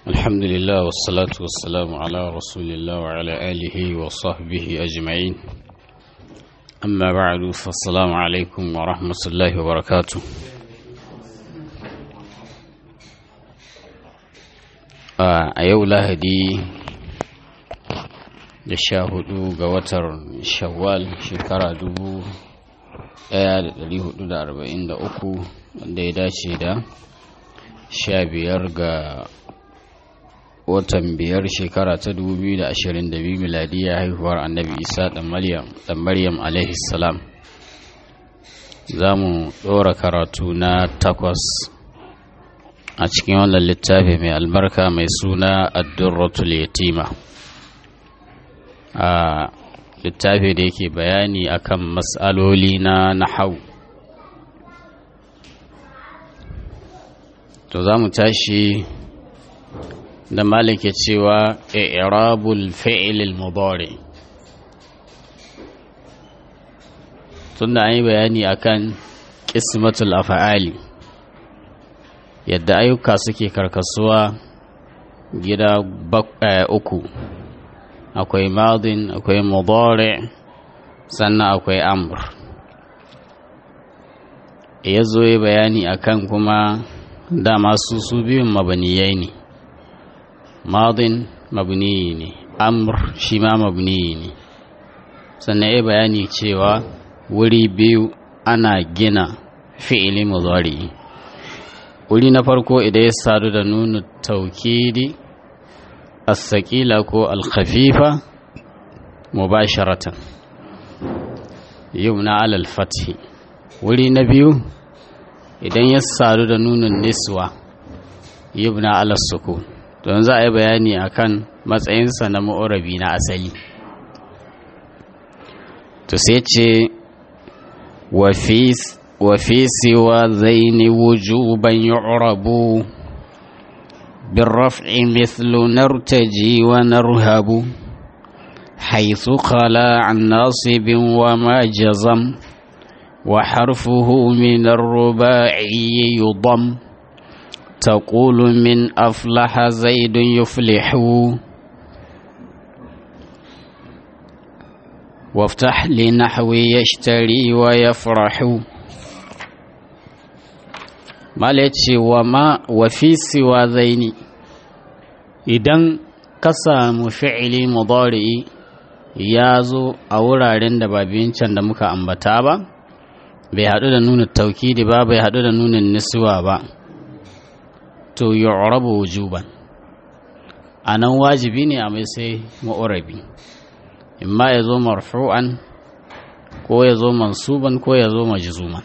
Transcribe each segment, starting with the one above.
الحمد لله والصلاة والسلام على رسول الله وعلى آله وصحبه أجمعين أما بعد فالسلام عليكم ورحمة الله وبركاته a yau lahadi da sha hudu ga watar shawwal shekara dubu daya da dari hudu da arba'in da uku wanda ya dace da sha biyar ga watan biyar shekara ta dubu biyu da ashirin da biyu miladiyya haihuwar annabi isa dan maryam alaihi salam za mu ɗora karatu na takwas a cikin wannan littafi mai albarka mai suna addurratul yatima a littafi da yake bayani akan matsaloli na nahau to za mu tashi da malike cewa i'rabul fi'l mudari tunda an yi bayani akan qismatul af'ali yadda ayyuka suke karkasuwa gida uku akwai madin akwai mudari sannan akwai amr ya zo yi bayani akan kuma dama su su biyun mabaniyai ne madin mabniyi ne amr shi ma mabniyi ne sannan ya bayani cewa wuri biyu ana gina fi'ili mudari wuri na farko idan ya sadu da nuna taukidi as-saqila ko al-khafifa mubasharatan yumna alal fathi wuri na biyu idan ya sadu da nunin niswa yubna alal sukun don za a yi bayani akan matsayinsa na ma'urabi na asali to sai ce وفي سوى ذين وجوبا يعرب بالرفع مثل نرتجي ونرهب حيث خلا عن ناصب وما جزم وحرفه من الرباعي يضم تقول من أفلح زيد يفلح وافتح لنحو يشتري ويفرح malace wa ma wa fi siwa zaini idan ka samu fi'ili mudari ya zo a wuraren da ba can da muka ambata ba bai haɗu da nuna taukidi ba bai haɗu da nunin niswa ba to yu'rabu wujuban a nan wajibi ne a mai sai ma'urabi imma ya zo marfu'an ko ya zo mansuban ko ya zo majzuman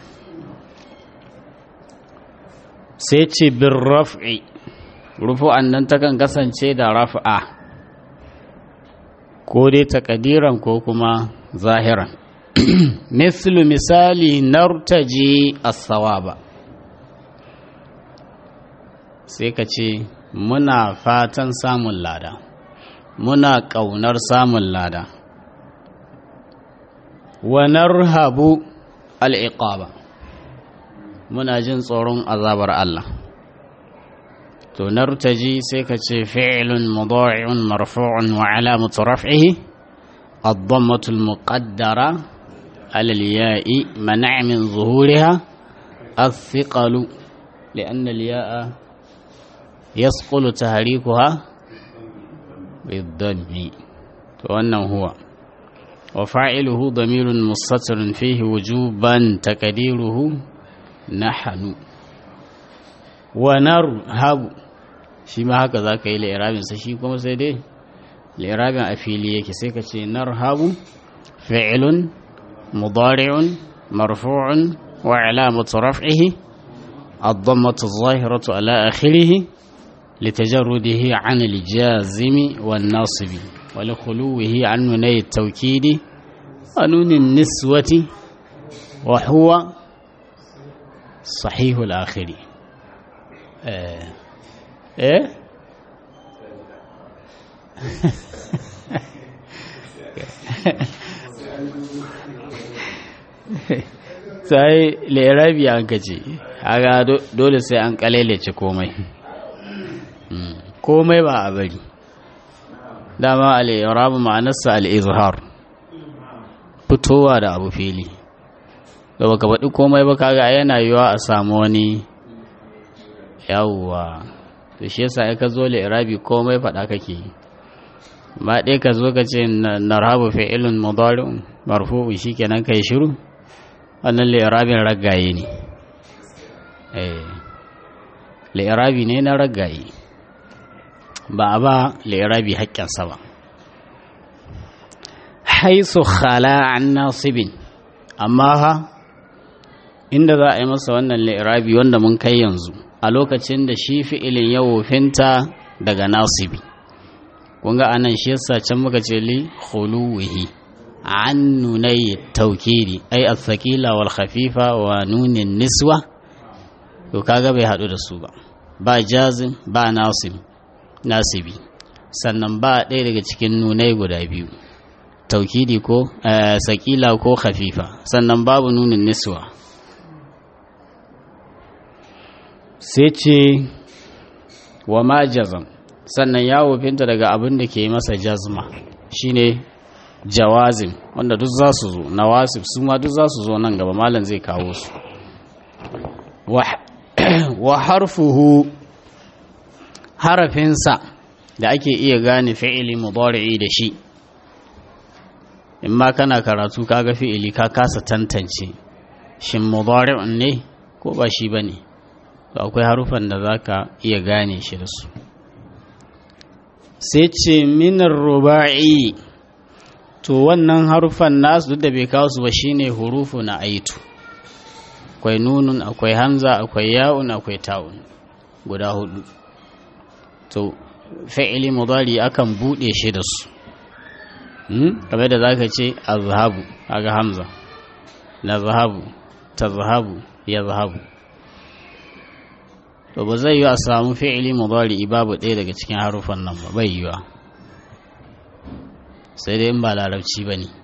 sai ce bin raf'i rufu'an nan takan kasance da raf'a ko dai takadiran ko kuma zahiran mislu misali nartaji as-sawaba sai ka ce muna fatan samun lada muna ƙaunar samun lada wa narhabu al'iqaba muna jin tsoron azabar Allah to nartaji sai ka ce fi'ilun mudari'un marfu'un wa alamatu raf'ihi الضمة المقدرة على الياء منع من ظهورها الثقل لأن الياء يثقل تحريكها بالضم وأنه هو وفاعله ضمير مستتر فيه وجوبا تقديره نحن ونرهب shi ma haka za ka yi la'irabinsa shi kuma sai dai la'irabin a fili yake sai ka ce narhabu fi'ilun mudari'un marfu'un wa alamatu raf'ihi الضمة الظاهرة على آخره لتجرده عن الجازم والناصب ولخلوه عن نوني التوكيد ونون النسوة وهو صحيح الآخر آه. إيه sai lerabi an kace haga dole sai an kalelace komai komai ba a bari dama al'irabu ma'anarsa al'izhar fitowa da abu fili da baka faɗi komai ba kaga yana yiwa a samu wani yawwa to shi yasa ka zo li'irabi komai faɗa kake ba ɗaya ka zo ka ce narhabu fi'ilun mudari'un marfu'u shikenan kai shiru wannan li'irabin raggaye ne eh li'irabi ne na raggaye ba a ba li'irabi haƙƙinsa ba haisu khala an nasibin amma ha inda za a yi masa wannan li'irabi wanda mun kai yanzu a lokacin da shi fi'ilin ya wofinta daga nasibi kun ga anan shi yasa can muka ce li khuluwihi an nunai taukiri ai as-sakila wal khafifa wa nunin niswa to kaga bai hadu da su ba ba jazim ba nasib nasibi sannan ba ɗaya daga cikin nunai guda biyu taukidi ko sakila ko khafifa sannan babu nunin niswa sai ce wa ma jazam sannan ya wofinta daga abin da ke masa jazma shine jawazim wanda duk za su zo nawasif su ma duk za su zo nan gaba malam zai kawo su wa harfuhu harafinsa da ake iya gane fi'ili mudari'i da shi in ma kana karatu kaga fi'ili ka kasa tantance shin mudari'un ne ko ba shi bane to akwai harufan da zaka iya gane shi da su sai ce minar ruba'i to wannan harufan nasu duk da bai kawo su ba shine hurufu na aitu akwai nunun akwai hamza akwai ya'un akwai ta'un guda hudu to fi'ili mudari akan bude shi da su kamar da zaka ce azhabu kaga hamza la zahabu tazhabu ya zahabu to ba zai yi a samu fi'ili mudari babu ɗaya daga cikin harufan nan ba bai yiwa sai dai in ba larabci ba ne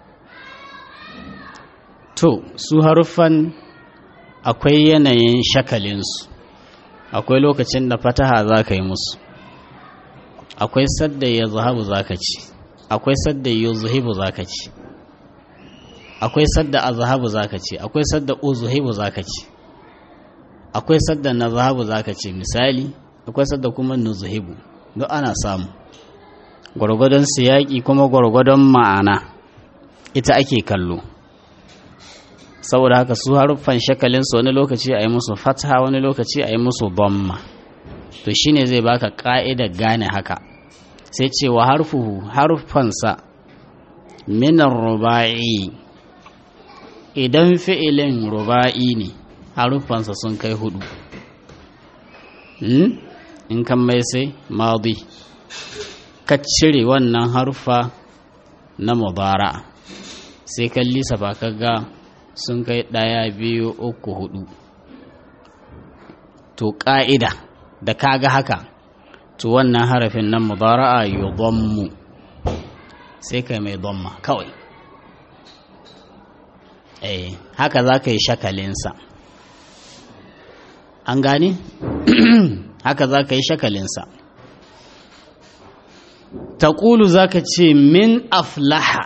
to su haruffan akwai yanayin shakalinsu akwai lokacin da fataha za ka yi musu akwai sadda ya zahabu za ka ci akwai sadda ya zuhibu za ka ci akwai sadda a zahabu za ka ci akwai sadda o zuhibu za ka ci akwai sadda na zahabu za ka ce misali akwai sadda kuma na zuhibu duk ana samu gwargwadon siyaki kuma gwargwadon ma'ana ita ake kallo saboda haka su haruffan shakalinsu wani lokaci a yi musu fatha wani lokaci a yi musu bomma to shine zai baka ka'idar gane haka sai ce wa harfuhu harfansa minan ruba'i idan fi'ilin ruba'i ne haruffansa sun kai hudu in kan mai sai madi ka cire wannan haruffa na mubara sai kan lisa ba ka ga sun kai ɗaya biyu uku hudu to ƙa'ida da ka ga haka to wannan harafin nan mubara'a yi mu sai kai mai domma kawai eh haka za ka yi shakalinsa an gane haka za ka yi shakalinsa taƙulu za ka ce min aflaha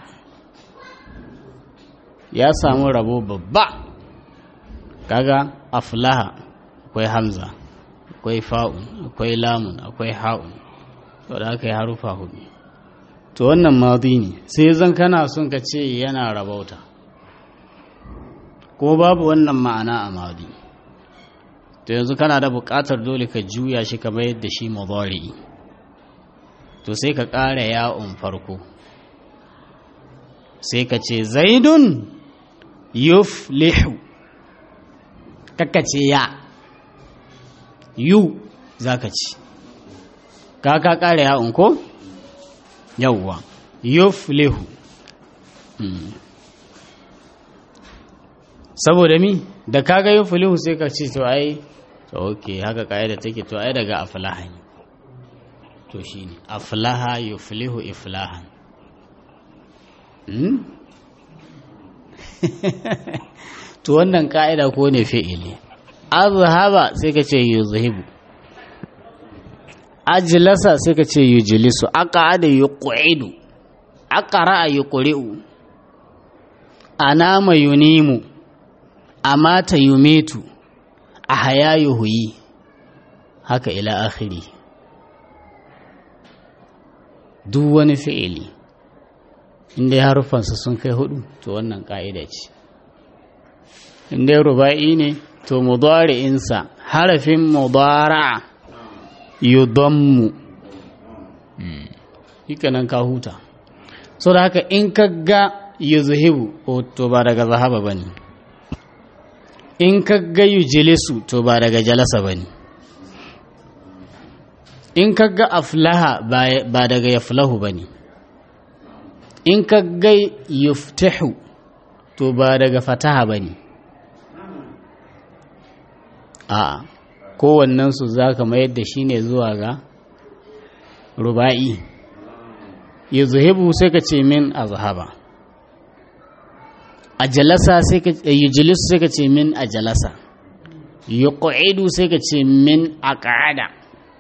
ya samu rabo babba kaga aflaha akwai hamza akwai fa'un akwai lamun akwai ha'un to da aka yi harufa hudu to wannan madi ne sai zan kana son ka ce yana rabauta ko babu wannan ma'ana a madi to yanzu kana da buƙatar dole ka juya shi kamar yadda shi mudari to sai ka ƙara ya'un farko sai ka ce zaidun yuflihu kaka ce ya yu za ka ci ka ka ƙara ya'un ko yawwa yuflihu saboda mi da kaga yuflihu sai ka ce to ai to ok haka ka'ida take to ai daga aflaha ne to shine aflaha yuflihu iflahan hmm? to wannan ka'ida ko ne fi'ili azhaba sai ka ce yuzhibu ajlasa sai ka ce yujlisu aqada yuqidu aqra yuqri'u anama yunimu amata yumitu ahya yuhyi haka ila akhiri duk wani fi'ili inda ya harufansa sun kai hudu to wannan ka'ida ce inda ya ruba'i ne to mudari'insa harafin mudara yudammu hika nan ka huta so da haka in ka ga yuzhibu to ba daga zahaba bane in ka ga yujlisu to ba daga jalasa bane in ka ga aflaha ba daga yaflahu bane in ka ga yuftahu to ba daga fataha bane a kowannensu za ka mayar da shi ne zuwa ga ruba'i ya zuhibu sai ka ce min a zahaba a jalasa sai ka yi jilisu sai ka ce min a jalasa yi ƙwa'idu sai ka ce min a ƙa'ada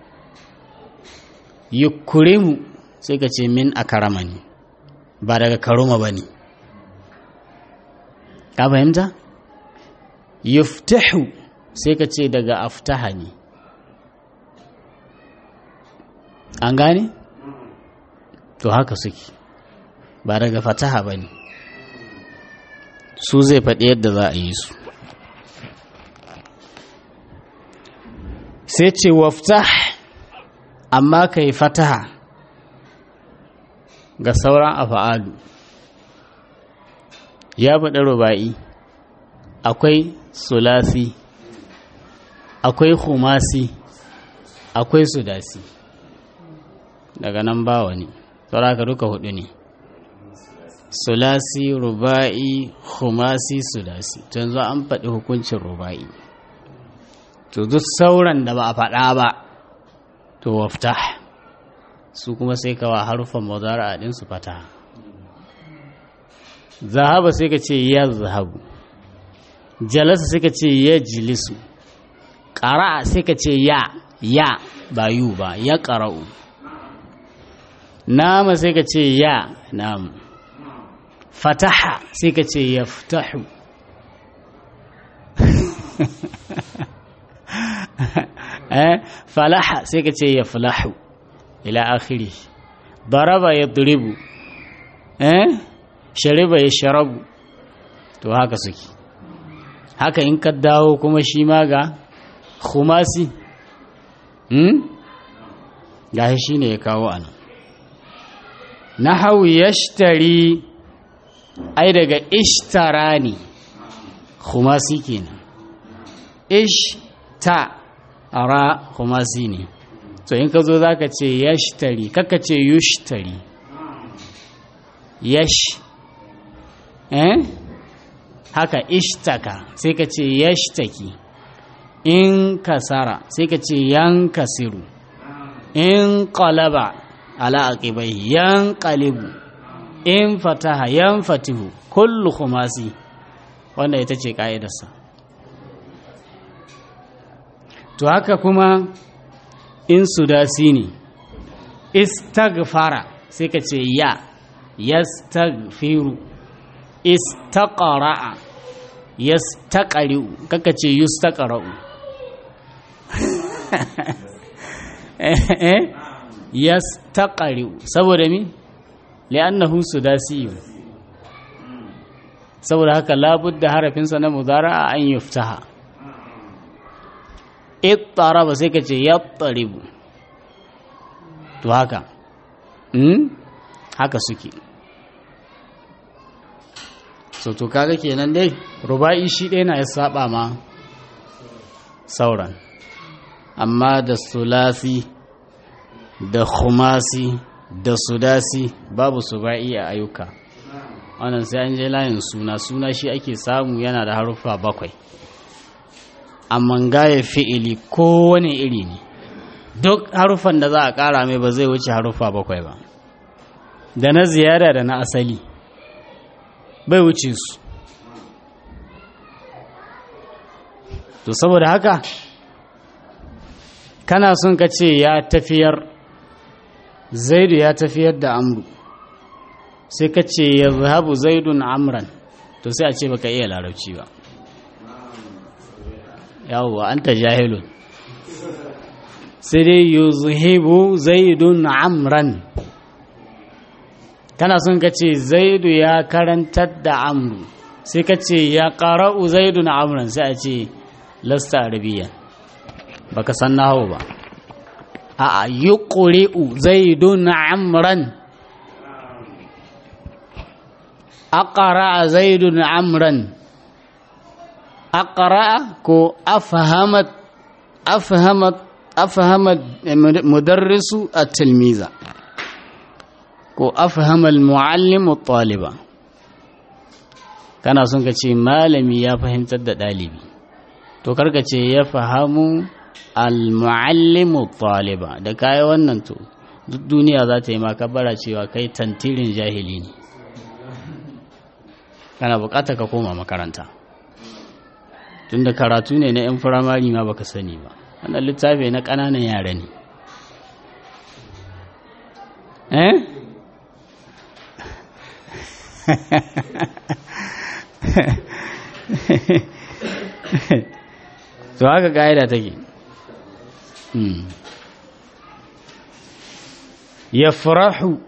yi kurimu sai ka ce min a karamani ba daga karuma ba ne ka fahimta? yuftahu sai ka ce daga aftaha ne an gane? to haka suke ba daga fataha ba ne su zai faɗi yadda za a yi su sai ce waftah amma ka yi fataha ga sauran afa'alu ya faɗi ruba'i akwai sulasi akwai humasi akwai sudasi daga nan ba wani sauraka duka hudu ne sulasi ruba'i humasi sudasi to yanzu an faɗi hukuncin ruba'i to duk sauran da ba a faɗa ba to wafta su kuma sai kawa harufan mazara a ɗinsu fata zahaba sai ka ce ya zahabu jalasa sai ka ce ya jilisu ƙara'a sai ka ce ya ya ba yu ba ya ƙara'u nama sai ka ce ya namu fataha sai ka ce ya fitahu falaha sai ka ce ya falahu ila akhiri daraba ya duribu shariba ya sharabu to haka suke haka in ka dawo kuma shi ma ga khumasi gashi shi ne ya kawo ana nahawu yashtari ai daga ishtara ne khumasi kenan ishta ara khumasi ne to in ka zo za ka ce yashtari kaka ce yushtari yash eh haka ishtaka sai ka ce yashtaki in kasara sai ka ce yankasiru in qalaba ala aqibai yanqalibu in fataha yanfatihu kullu khumasi wanda ita ce ka'idarsa to haka kuma in sudasi ne istagfara sai ka ce ya yastagfiru istaqra'a yastaqri'u kaka ce yustaqra'u eh yastaqri'u saboda mi li'annahu sudasiyyu saboda haka labudda harafinsa na mudara'a an yuftaha ittaraba sai ka ce yattaribu to haka hmm? haka suke so to kaga kenan dai ruba'i shi ɗaya na ya saba ma sauran amma da sulasi da khumasi da sudasi babu suba'i a ayyuka wannan sai an je layin suna suna shi ake samu yana da haruffa bakwai amma gaya fi'ili kowane iri ne duk haruffan da za a ƙara mai ba zai wuce haruffa bakwai ba da na ziyara da na asali bai wuce su to saboda haka kana son ka ce ya tafiyar zaidu ya tafiyar da amru sai ka ce ya zahabu zaidun amran to sai a ce baka iya larabci ba yawwa an ta jahilun sai dai yuzhibu zaidun amran kana son ka ce zaidu ya karantar da amru sai ka ce ya ƙara'u zaidun amran sai a ce lasta arabiyan baka san nahawu ba a yi ƙuri'u zaidun amran aqara zaidun amran aqra ko afhamat afhamat afhamat mudarrisu at-tilmiza ko afhama al-muallim at-taliba kana son ka ce malami ya fahimtar da dalibi to karka ce ya fahamu al-muallim at-taliba da kai wannan to duk duniya za ta yi maka bara cewa kai tantirin jahili ne kana bukatar ka koma makaranta tunda karatu ne na 'yan firamari ma baka sani ba wannan littafi na ƙananan yara ne eh to haka ƙa'ida take ya farahu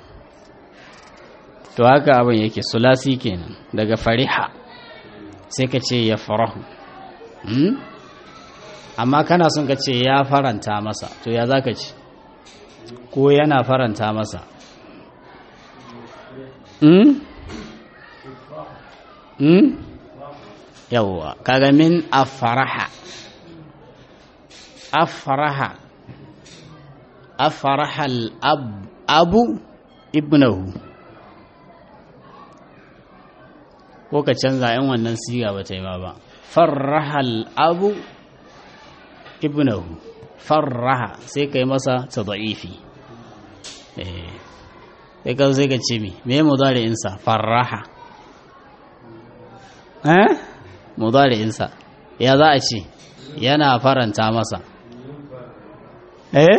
to haka abin yake sulasi kenan daga fariha sai ka ce ya farahu amma kana son ka ce ya faranta masa to ya za ka ce ko yana faranta masa yawwa kaga min afaraha afaraha afaraha abu ibnahu ko ka canza yan wannan siga ba ta yi ba ba farrahal abu ibnahu farraha sai ka yi masa ta da'ifi sai ka sai ka ce mi me mudari'insa farraha eh mudari'insa ya za a ce yana faranta masa eh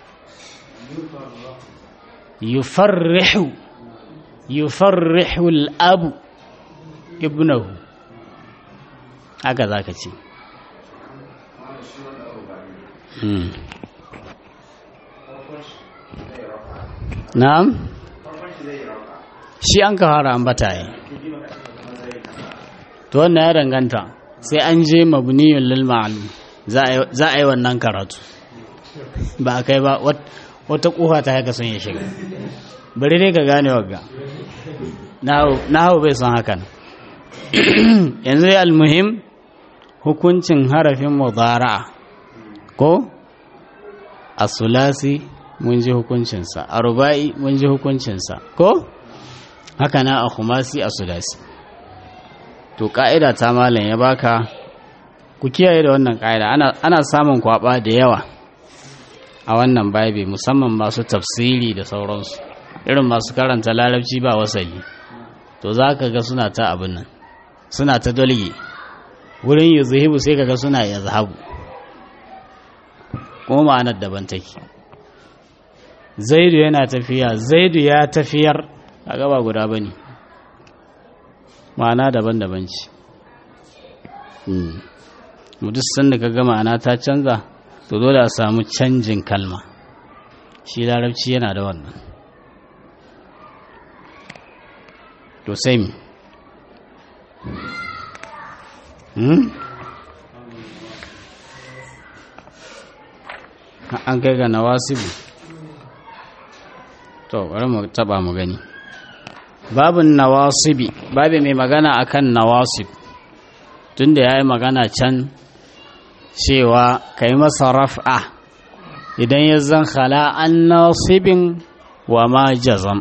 yufarrihu yufarrihu al-abu ibnahu haka za ka ce na'am shi an ka fara ambata yi to wannan ya danganta sai an je mabniyun lil ma'lum za a yi wannan karatu ba a kai ba wata kufa ta haka sun ya shiga bari dai ka gane wagga na hau bai son hakan yanzu ya almuhim hukuncin harafin mudara'a ko a sulasi mun ji hukuncinsa a ruba'i mun ji hukuncinsa ko haka na a kumasi a sulasi to ka'ida ta malam ya baka ku kiyaye da wannan ka'ida ana samun kwaba da yawa a wannan babi musamman masu tafsiri da sauransu irin masu karanta larabci ba wasali to za ka ga suna ta abin nan suna ta dolge wurin yi zuhibu sai kaga suna ya zahabu kuma ma'anar daban take zaidu yana tafiya zaidu ya tafiyar a gaba guda ba ne ma'ana daban-daban ce duk sanda ka ga ma'ana ta canza to dole a samu canjin kalma shi larabci yana da wannan to sai mi an kai ga nawasibu to bari mu taba mu gani babin nawasibi babi mai magana akan nawasib tunda ya yi magana can cewa ka yi masa raf'a idan ya zan khala an nasibin wa ma jazam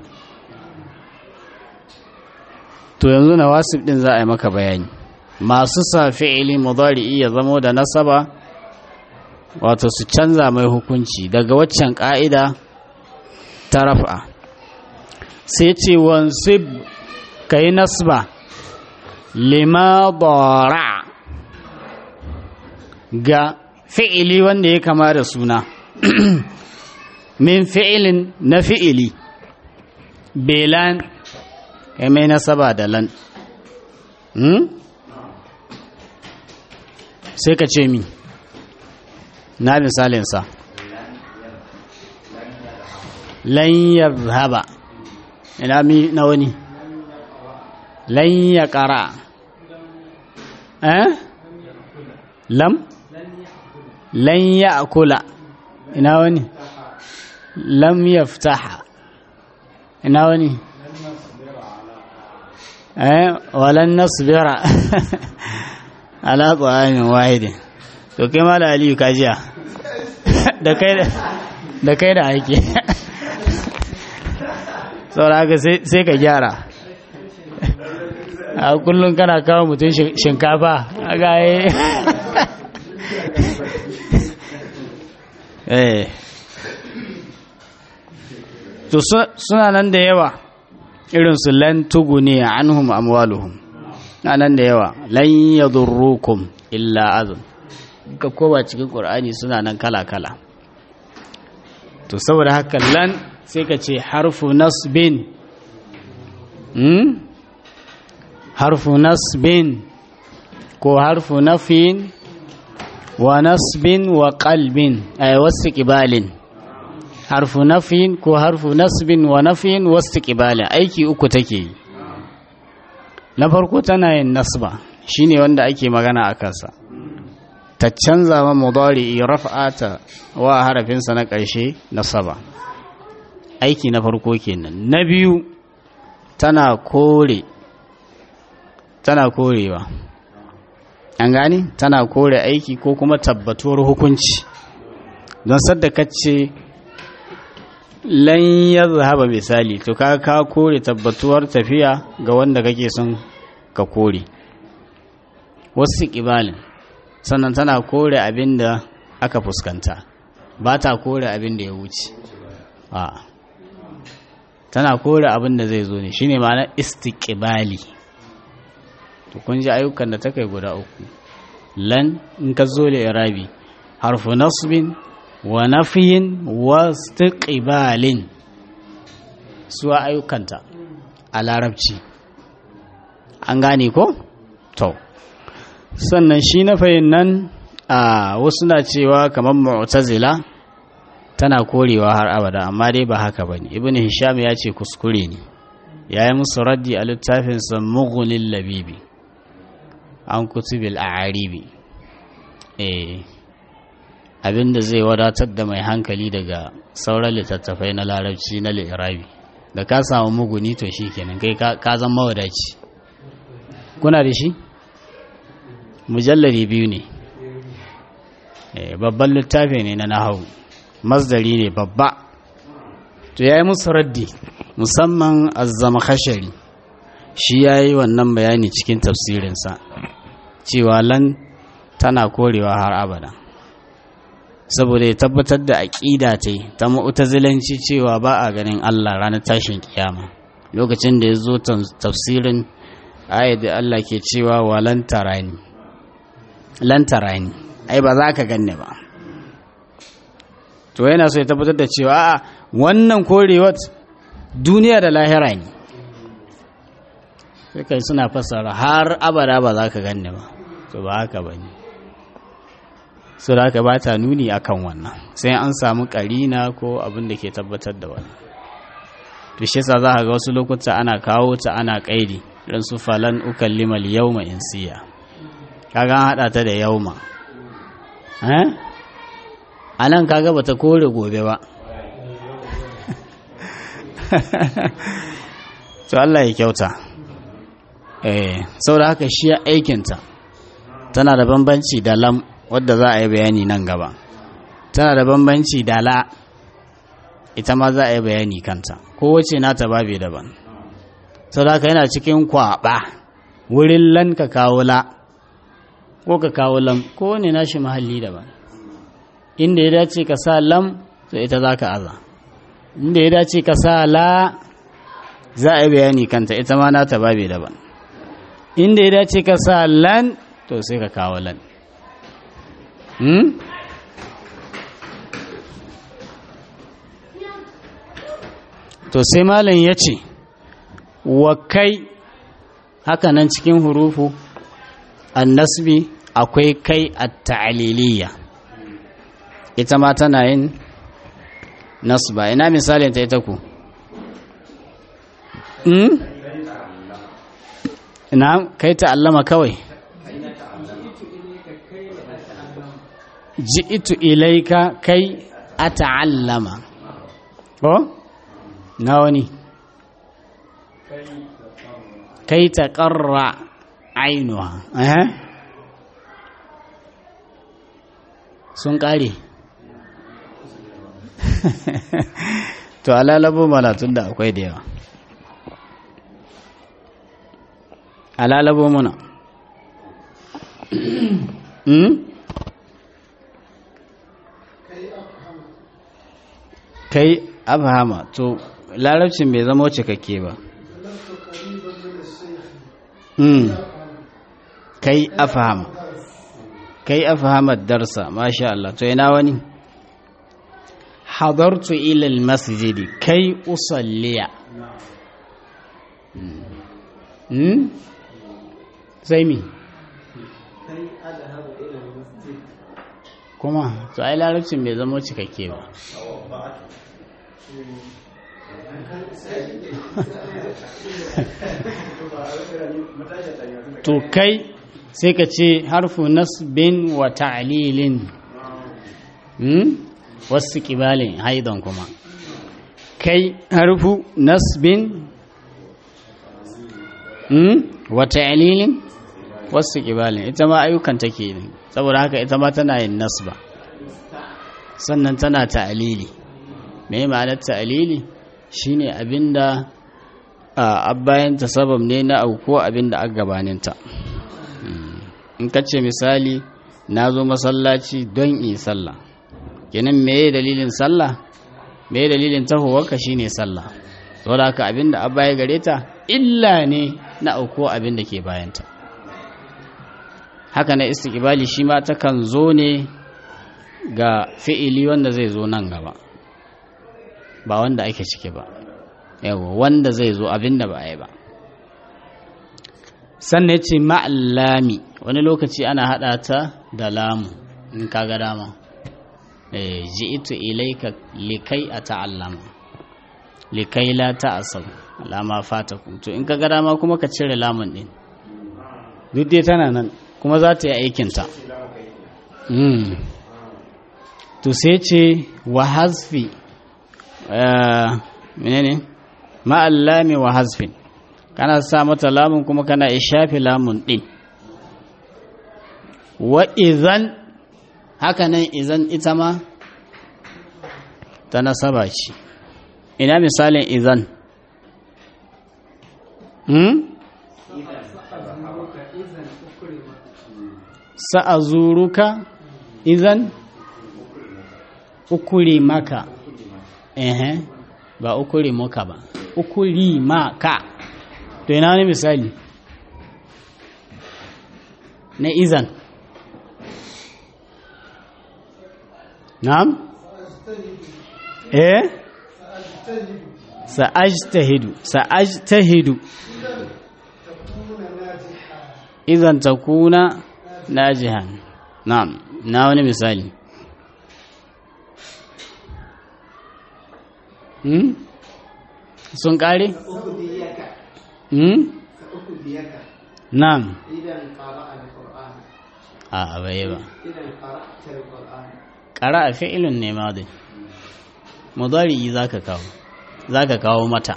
to yanzu nawasib din za a yi maka bayani masu sa fi'ili mudari'i ya zamo da nasaba wato su canza mai hukunci daga waccan ka'ida ta raf'a sai ce wansib kai nasba lima dara ga fi'ili wanda ya kama da suna min fi'ilin na fi'ili belan kai mai nasaba da lan sai ka ce mi na misalinsa lan yazhaba ina mi na wani lan ya ƙara eh lam lan ya akula ina wani lam yaftaha ina wani eh walan nasbira ala ta'amin wahidin to kai mala aliyu kajiya da kai da kai da aiki saboda haka sai ka gyara a kullum kana kawo mutum shinkafa a gaye eh to suna nan da yawa irinsu lan tuguni anhum amwaluhum na nan da yawa lan yadurrukum illa azun ka kowa cikin qur'ani suna nan kala-kala to saboda haka lan sai ka ce harfu nasbin hmm? harfu nasbin ko harfu nafin wa nasbin wa qalbin ay wasu ƙibalin harfu nafin ko harfu nasbin wa nafin wasu ƙibalin aiki uku take yi na farko tana yin nasba shine wanda ake magana a kansa ta canza ma mudari raf'ata wa harafinsa na ƙarshe nasaba aiki na farko kenan na biyu tana kore tana korewa an gani tana kore aiki ko kuma tabbatuwar hukunci don sadda kace lan ya zahaba misali to ka ka kore tabbatuwar tafiya ga wanda kake son ka kore wasu ƙibalin sannan tana kore abin da aka fuskanta ba ta kore abin da ya wuce a tana kore abin da zai zo ne shine ma'ana istiqbali to kun ji ayyukan da ta kai guda uku lan in ka zo da irabi harfu nasbin wa nafiyin wa istiqbalin su ayyukanta a larabci an gane ko to sannan shi na nan a wasu na cewa kamar mu'tazila tana korewa har abada amma dai ba haka bane ibnu hisham ya ce kuskure ne yayi musu raddi a littafinsa mughnil labibi an kutubil a'aribi eh abinda zai wadatar da mai hankali daga sauran littattafai na larabci na lirabi da ka samu muguni to shikenan kai ka zan mawadaci kuna da shi mujallari biyu ne babban littafi ne na nahawu masdari ne babba to ya yi musu raddi musamman azzama khashari shi ya yi wannan bayani cikin tafsirinsa cewa lan tana korewa har abada saboda ya tabbatar da aƙida ta ta mu'tazilanci cewa ba a ganin Allah ranar tashin kiyama lokacin da ya zo tafsirin ayat da Allah ke cewa wa lan tarani lan tarani ai ba za ka ganne ba to yana so ya tabbatar da cewa a wannan korewar duniya da lahira ne sai kai suna fassara har abada ba za ka ganne ba to ba haka ba ne su da haka ba ta nuni akan wannan sai an samu karina ko abin da ke tabbatar da wannan to shi yasa za ka ga wasu lokuta ana kawo ta ana kaidi irin su falan ukallima al-yawma insiya kaga an hada ta da yauma eh anan kaga bata kore gobe ba to Allah ya kyauta eh saboda haka shi aikinta tana da bambanci da lam wadda za a yi bayani nan gaba tana da bambanci da la ita ma za a yi bayani kanta kowace nata babe daban sau da yana cikin kwaba wurin lan ka kawo la ko ka kawo lam ko ne nashi mahalli daban inda ya dace ka sa lam to ita za ka aza inda ya dace ka sa la za a yi bayani kanta ita ma nata babe daban inda ya dace ka sa lan to sai ka kawo lan to sai malam ya ce wa kai haka nan cikin hurufu annasbi akwai kai a ta'aliliya ita ma tana yin nasba ina misalin ta ita ku ina kai ta'allama kawai ji'itu ilaika kai a ta'allama ko na wani kai ta ƙarra ainuwa sun ƙare to alalabo mana tun da akwai da yawa alalabo muna kai abhama to larabcin bai zama cikakke ba kai afhama kai afhama darsa masha Allah to ina wani hadartu ila almasjid kai usalliya hmm sai mi kuma to ai larabcin bai zama cikakke ba to kai sai ka ce harfu nasbin wa ta'lilin hmm? wasu kibalin haidan kuma kai harfu nasbin hmm? wa ta'lilin wasu kibalin ita ma ayyukan take ne saboda haka ita ma tana yin nasba sannan tana ta'lili me ma'anar ta'lili shine abinda a bayanta sabab ne na auko abinda aka gabaninta in ka ce misali na zo masallaci don yi sallah kenan meye dalilin sallah meye dalilin tahowarka shine sallah saboda haka abinda abba ya gare ta illa ne na auko abinda ke bayanta haka na istiqbali shi ma takan zo ne ga fi'ili wanda zai zo nan gaba ba wanda ake ciki ba yawa wanda zai zo abinda ba a yi ba sannan ce ma'allami wani lokaci ana haɗa ta da lamu in kaga dama ji'itu ilaika likai a ta'allama likai la ta'asau lama fata to in kaga dama kuma ka cire lamun ɗin duk dai tana nan kuma za ta yi aikinta to sai ce wa hasfi menene ma'allami wa hasfin kana sa mata lamun kuma kana shafi lamun ɗin wa izan haka nan izan ita ma ta nasaba ce ina misalin izan hmm? sa'azuruka izan ukuri maka ehe ba ukuri muka ba ukuri maka to ina wani misali na izan na'am eh sa'ajtahidu sa'ajtahidu idan takuna najihan na'am na wani misali hmm? sun kare? hmm? na'am a bai ba ƙara a fi'ilin ne ma dai mudari za ka kawo za ka kawo mata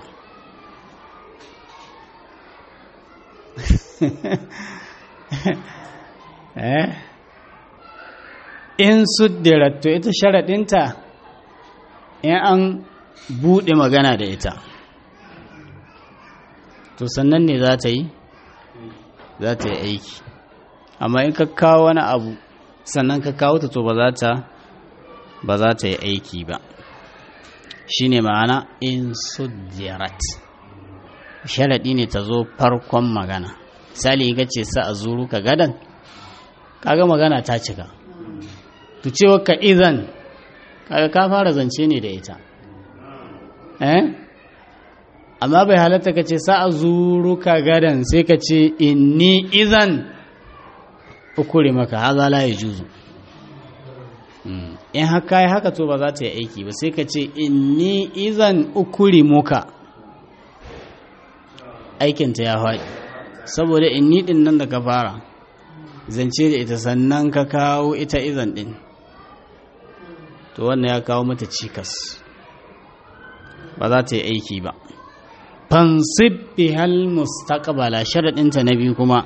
eh in suddirat to ita sharaɗinta in an buɗe magana da ita to sannan ne za ta yi za ta yi aiki amma in ka kawo wani abu sannan ka kawo ta to ba za ta ba za ta yi aiki ba shine ma'ana in suddirat sharaɗi ne ta zo farkon magana misali ga ce sa a zuru ka gadan kaga magana ta cika tu cewa ka izan kaga ka fara zance ne da ita eh amma bai halatta ka ce sa'a zuruka gadan sai ka ce inni izan ukuri maka haza la yajuzu in haka yi haka to ba za ta yi aiki ba sai ka ce inni izan ukuri muka aikinta ya faɗi saboda inni ɗin nan da ka fara zance da ita sannan ka kawo ita izan ɗin to wannan ya kawo mata cikas ba za ta yi aiki ba fansib bihal mustaqbala sharadinta na biyu kuma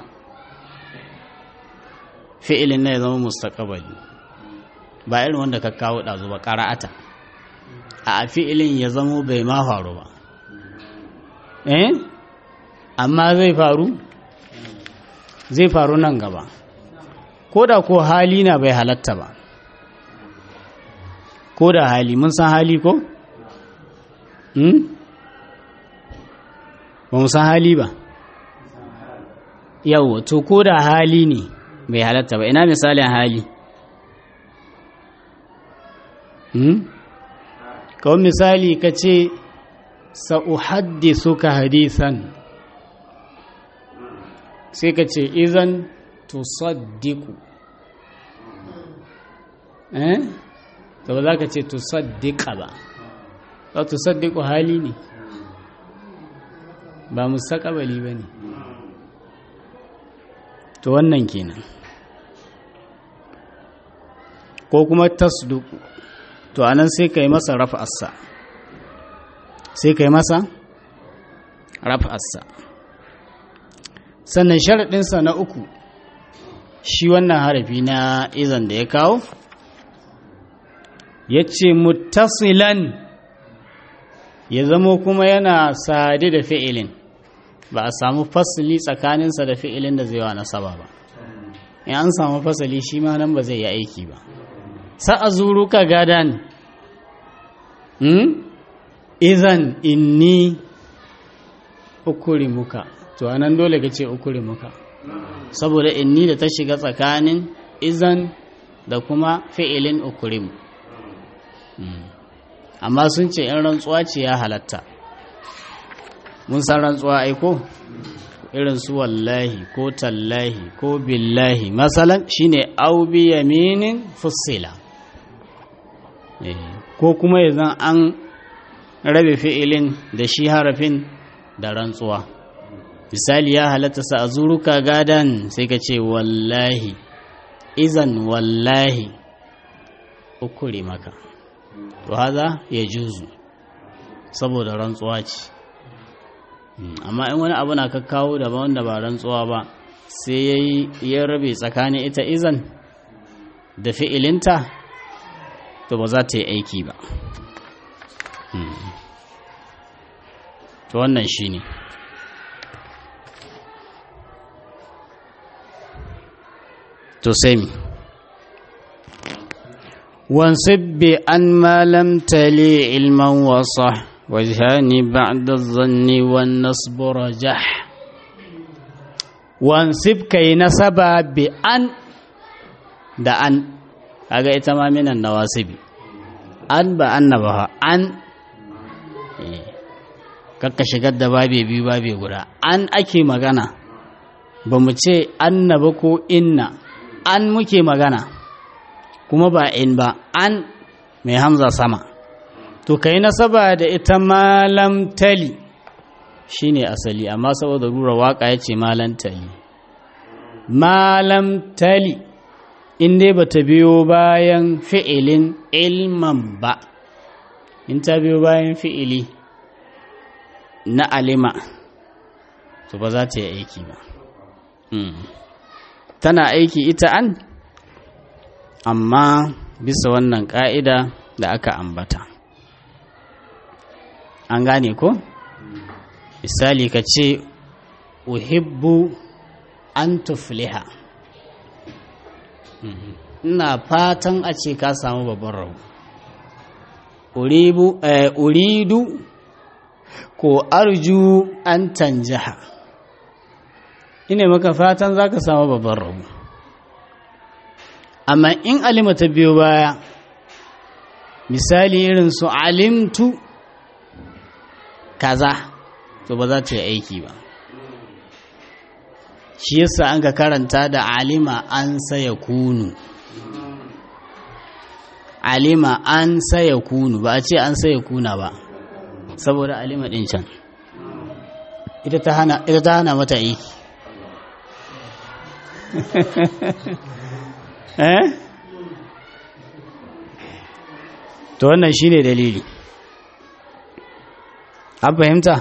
fi'ilin na ya zama mustaqbali ba irin wanda ka kawo ɗazu ba ƙara'ata a fi'ilin ya zama bai ma faru ba eh amma zai faru zai faru nan gaba ko da ko hali na bai halatta ba ko da hali mun san hali ko? ba mu san hali ba yau to ko da hali ne bai halatta ba ina misalin hali kawai misali ka ce sa'uhaddisu ka hadisan sai ka ce izan tusaddiku eh to ba za ka ce tusaddika ba ba tusaddiku hali ne ba mustaqabali ba ne to wannan kenan ko kuma tasduku to anan sai ka yi masa rafa'arsa sai ka yi masa rafa'arsa sannan sharaɗinsa na uku shi wannan harafi na izan da ya kawo ya ce muttasilan ya zamo kuma yana sade da fi'ilin ba a samu fasali tsakaninsa da fi'ilin da zai wa nasaba ba in an samu fasali shi ma nan ba zai yi aiki ba sa'a zuruka gadan hmm? izan inni ukuri muka to anan dole ka ce ukuri muka saboda inni da ta shiga tsakanin izan da kuma fi'ilin ukurimu amma sun ce in rantsuwa ce ya halatta mun san rantsuwa aiko irin su wallahi ko tallahi ko billahi masalan shine au bi yaminin fussila ko kuma yanzu an rabe fi'ilin da shi harafin da rantsuwa misali ya halatta sa azuruka gadan sai ka ce wallahi izan wallahi ukuri maka to haza ya juzu saboda rantsuwa ce amma in wani abu na ka kawo da wanda ba rantsuwa ba sai ya yi ya rabe tsakanin ita izan da fi'ilinta to ba za ta yi aiki ba to wannan shi ne to sai mi wansib bi an malam tali ilman wasa wajhani ba'da zanni wan nasbu rajah wansib kai nasaba bi an da an kaga ita ma minan nawasibi an ba annaba an kakka shigar da babe biyu babe guda an ake magana ba mu ce annaba ko inna an muke magana kuma ba in ba an mai hamza sama to kai nasaba da ita malam tali shine asali amma saboda rura waka ya ce malam tali malam tali in dai ba ta biyo bayan fi'ilin ilman ba in ta biyo bayan fi'ili na alima to ba za ta yi aiki ba tana aiki ita an amma bisa wannan ƙa'ida da aka ambata an gane ko misali ka ce uhibbu an tufliha ina fatan a ce ka samu babban rabu uridu ko arju an tanjaha ina maka fatan za ka samu babban rabu amma in alima ta biyo baya misali irin su alimtu kaza to ba za ta yi aiki ba shi yasa an ka karanta da alima an saya kunu alima an saya kunu ba a ce an saya kuna ba saboda alima ɗin can ita ta hana mata aiki eh to wannan shine dalili an fahimta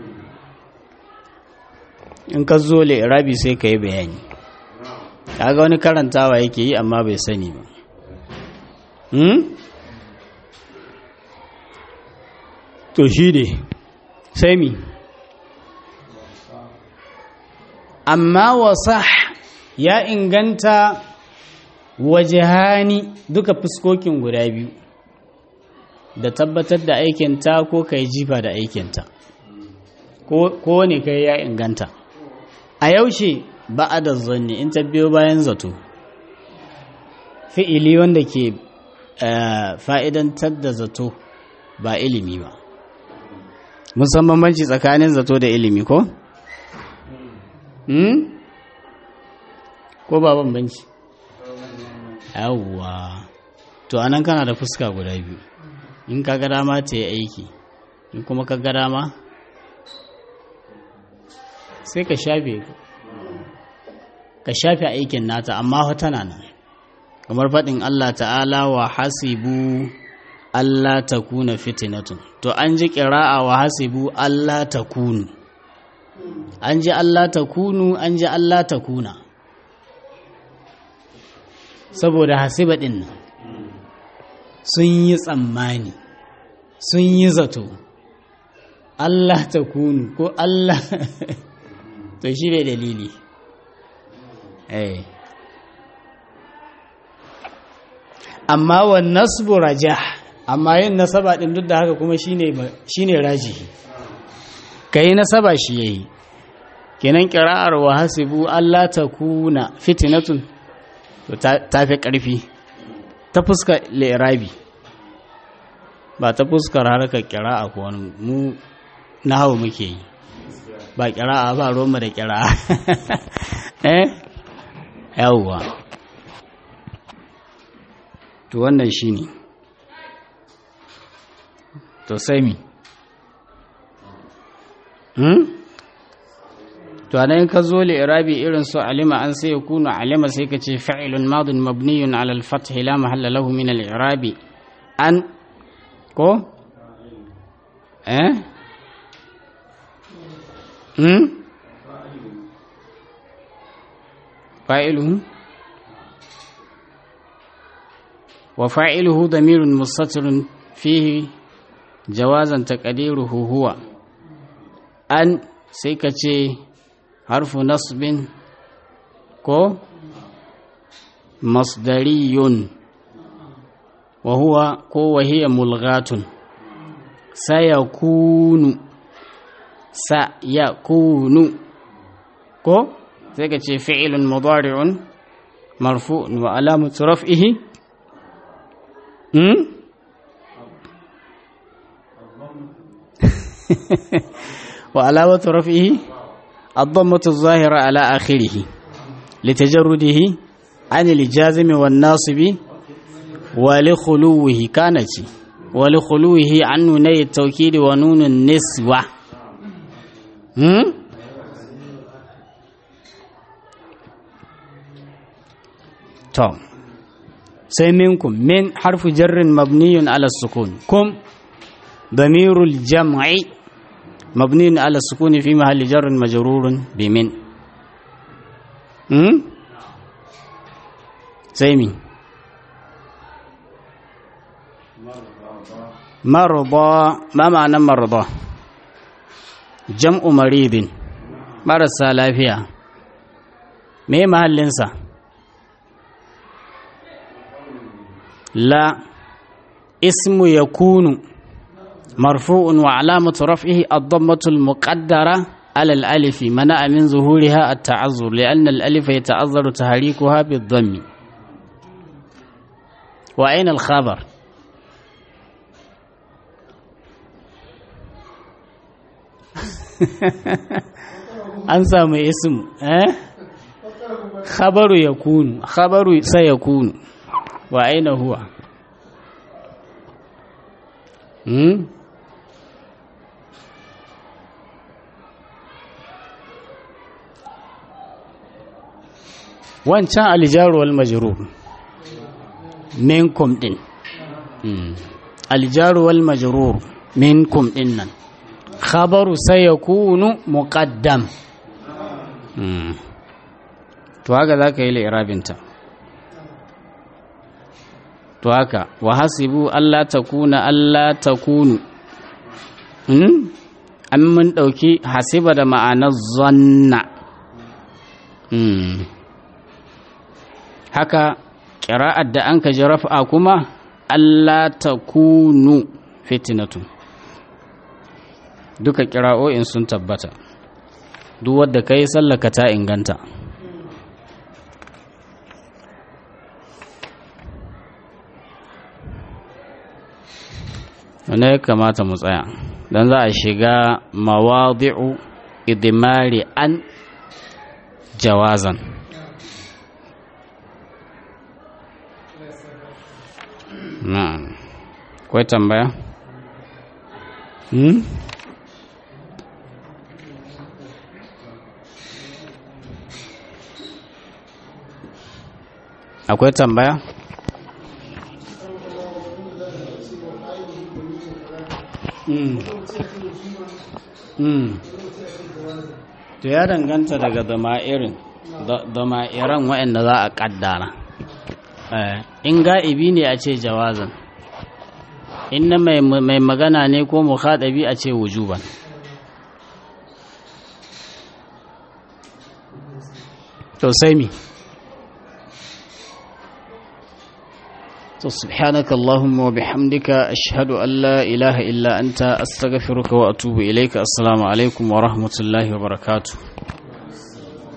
in ka zo rabi sai ka yi bayani kaga wani karantawa yake yi amma bai sani ba hmm? to shi ne sai mi amma wasa ya inganta wajihani duka fuskokin guda biyu da tabbatar da aikinta ko ka yi jifa da aikinta ko ne kai ya inganta a yaushe ba a da zanni in ta biyo bayan zato fi'ili wanda ke fa'idantar da zato ba ilimi ba musamman banci tsakanin zato da ilimi ko? ko ba bambanci yawwa to anan kana da fuska guda biyu in ka ga dama ta yi aiki in kuma ka ga dama sai ka shafe ka shafe aikin nata amma tana nan kamar faɗin Allah ta'ala wa hasibu Allah ta kuna fitinatun to an ji ƙira'a wa hasibu Allah ta kunu an ji Allah ta kunu an ji Allah ta kuna saboda hasiba ɗin nan sun yi tsammani sun yi zato Allah ta kunu ko Allah to shi ne dalili eh amma wa nasbu rajah amma yin nasaba din duk da haka kuma shine shine rajihi kai nasaba shi yayi kenan qira'ar wa hasibu Allah takuna fitnatun to ta fi karfi ta fuska li'rabi ba ta fuskar harkar qira'a ko wani mu nahawu muke yi ba qira'a ba roma da qira'a eh yawwa to wannan shi ne to sai mi hmm? to anan ka zo irabi irin su alima an sai yakunu alima sai ka ce fa'ilun madin mabniyun ala al-fath la mahalla lahu min al-i'rabi an ko eh hmm fa'iluhu وفاعله ضمير مستتر فيه جوازا تقديره هو أن سيكتي حرف نصب كو مصدري وهو كو وهي ملغاة سيكون سيكون كو سيكتي فعل مضارع مرفوع وعلامة رفعه Hmm? وعلامة رفعه الضمة الظاهرة على آخره لتجرده عن الجازم والناصب ولخلوه كانت ولخلوه عن نوني التوكيد ونون النسوة هم؟ طب sai minkum min harfu jarrin mabniyun ala sukun kum damirul jam'i mabniyun ala sukuni fi mahalli jarrin majrurun bi min hmm sai mi marda ma ma'anan marda jam'u maridin marasa lafiya me mahallinsa لا اسم يكون مرفوع وعلامة رفعه الضمة المقدرة على الألف منع من ظهورها التعذر لأن الألف يتعذر تحريكها بالضم وأين الخبر an samu ism eh khabaru yakunu khabaru sayakunu wa aina huwa hmm wancan aljaru wal majrur minkum din aljaru wal majrur minkum din nan khabaru sayakunu muqaddam to haka zaka yi li'irabinta to haka wa hasibu Allah takuna Allah takunu an mun dauki hasiba da ma'anar zanna haka ƙira'ar da an ka ji rafa kuma Allah ta kunu fitinatu duka ƙira'o'in sun tabbata duk wadda ka yi sallaka ta inganta wanda ya kamata mu tsaya don za a shiga mawadi'u idimari an jawazan na'am akwai tambaya hmm? akwai tambaya hmm. hmm. to ya danganta daga dama'irin dama'iran waɗanda za a ƙaddara in ga'ibi ne a ce jawazan in na mai magana ne ko mukhadabi a ce wujuban to sai mi to subhanaka allahumma wa bihamdika ashhadu an la ilaha illa anta astaghfiruka wa atubu ilayka assalamu alaikum wa rahmatullahi wa barakatuh